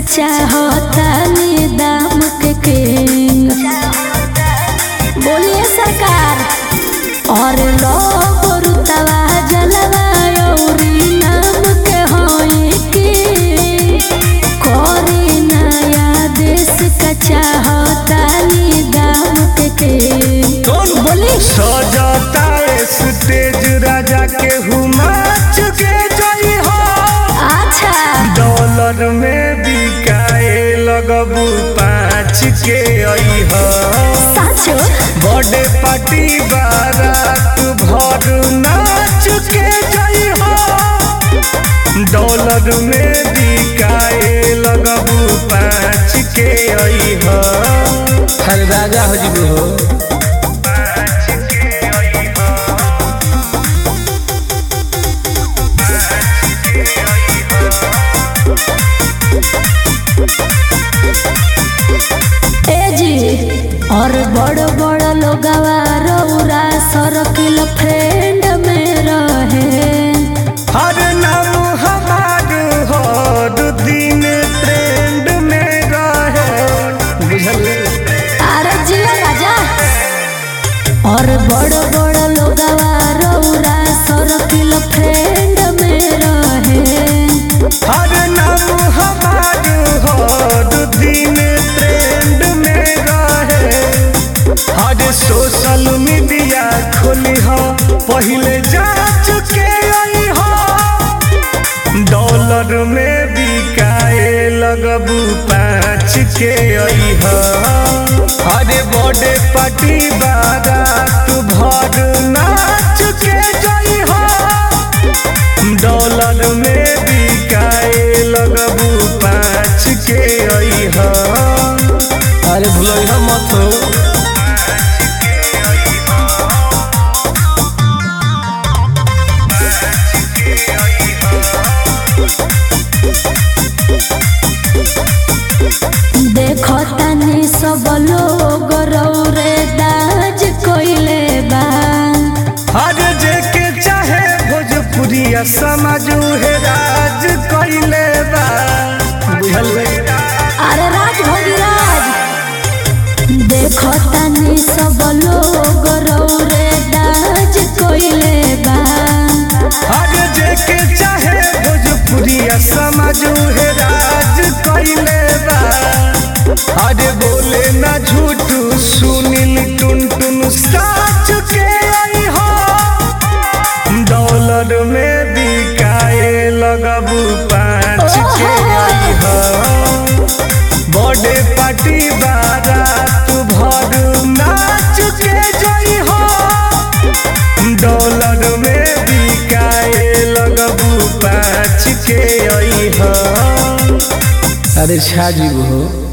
चाहतानी दाम के किंग बोलिए सरकार और लोग रुतवा जलवा औरी नाम के होई की कोरी नया देश का चाहतानी दाम के किंग कौन बोली सजाता स्टेज राजा के हुमाच के जई हो अच्छा डॉलर में बिकाए लगबू पाँच के आई हो साचो बर्थडे पार्टी बारात भर नाच के जई हो डॉलर में बिकाए लगबू पाँच के आई हो हर राजा हो जी हो ए जी और बड़ बड़ लोगवा रौरा सर्किल फ्रेंड में रहे हर नाम हमार हर दिन ट्रेंड में रहे बुझल अरे जिया राजा और बड़ बड़ लोगवा रौरा सर्किल फ्रेंड में रहे हर नाम हमार हर दिन ट्रेंड में रहे हर सोशल मीडिया खोली हो पहले जा चुके आई हो डॉलर में बिकाए लगबू पाँच के आई हो अरे बर्थडे पार्टी बारात भर नाच के जाई हो डॉलर में बिकाए लगबू पाँच के आई हो अरे भूलो मत हो देखो तनी सब लोग रौरे दाज कोइले बा हर जेके चाहे भोजपुरिया समझ है राज कैले बा बुझल अरे राज भोगी राज देखो तनी सब लोग रौरे दाज कोइले बा हर जेके चाहे भोजपुरिया समझ है राज कैले बा अरे बोले ना झूठ सुनील टुन टुन साच के आई हो डॉलर में बिकाए लगबू पाँच के आई हो बर्थडे पार्टी बारात भर नाच के जई हो डॉलर में बिकाए लगबू पाँच के आई हो अरे छा जी हो